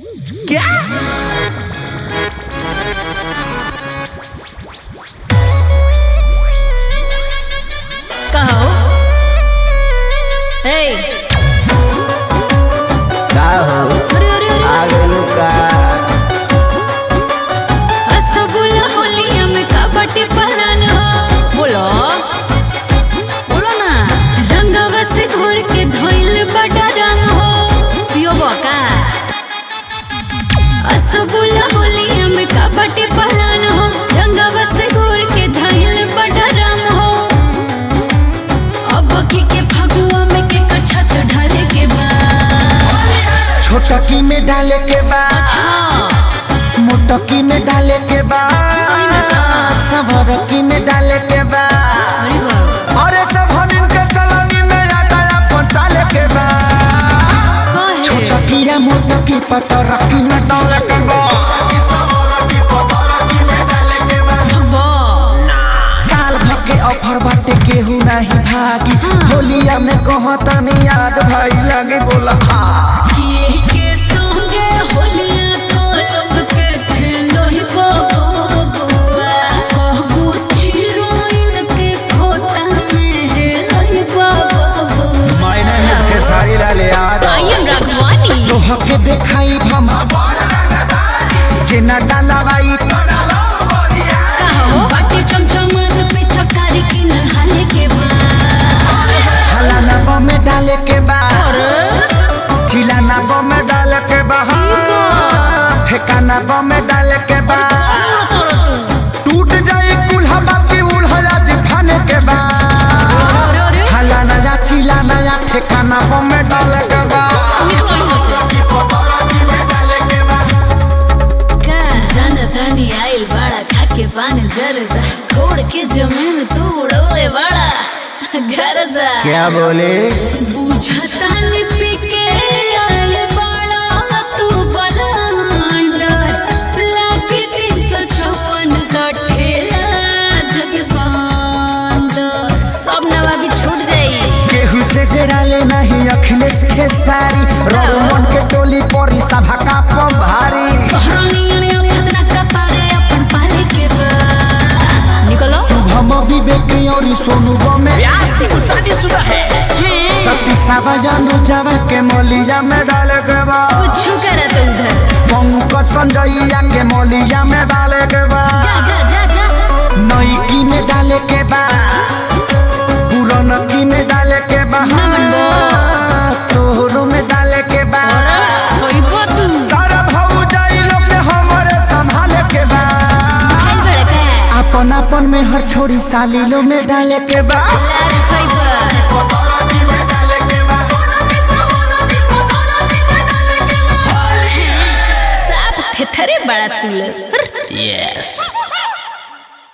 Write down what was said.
क्या कहो हे का हो अरे अरे अरे आ गइलू का रसगुल्ला होलिया में कबड्डी पहलन हो बोलो बोलो ना रंगवा से घोर के धोइल बड़ा रंग हो पियो बका रसगुल्ला होलिया में कबड्डी पहलन हो रंगवा से घोर के धोइल बड़ा रंग हो अब की के फगुआ में के छत ढाले के बाद छोटकी में डाले के बा अच्छा मोटकी में डाले के बा सही में का? सवरकी में डाले के बा अरे बाबा अरे सब हमिन के चलनी में आटाया पहुंचाले के बा काहे छोटकी या मोटकी पतरकी में डाले के बा बा साल भर के ऑफर बाटे केहू नहीं भागी होलिया में कहता नहीं याद भाई लगे बोला हाँ किए के संगे होलिया को लोग के खेलो ही बबुआ कहगु छिरोइन के खोता में है लही बबुआ मैंने इसके सारी लाले याद आई एम राघवानी तो हके देखाई हम जेना डालावाई कहो बाटी चमचमात पे चकारी की नहाले के बाद हलाना बम में डाले के बाद चिलाना बम में डाले के बाद ठेकाना बम में डाले के बाद टूट जाई कुल्हा बाकी उल्हा जी खाने के बाद अरे अरे हलाना या चिलाना या ठेकाना बम में डाले के बाद का जनतानी आइल बाड़ा खाके पानी जरदा छोड़ के जमीन तू उड़ौले बाड़ा घरदा क्या बोले बुझतानी पी के आइल बाड़ा तू बलांडर लागे तीन सौ छप्पन का ठेला जगबांडर सब नवाबी छूट जाई केहू से जड़ाले नहीं अखिलेश के सारी रोमन के टोली परी सभा का पम भारी तोहरानियन अफदरा का पारे अपन पाले के बा निकलो हम विवेक और सोनू बमे शादीशुदा है हैं सती सावजानु जावा के मोलिया में डाले के बा कुछ करत उधर पंकज संजैया के मोलिया में डाले के बा जा जा जा जा नईकी में डाले के बा पुरनकी में डाले के बा तोहरो में डाले के बा होई तू सारा भाऊ जाई लोग ने हमरे संभाले के बा खाई बड़का अपन अपन में हर छोड़ी साली लो में डाले के बा लाल साइबर साफ थेथरे बड़ा तुल यस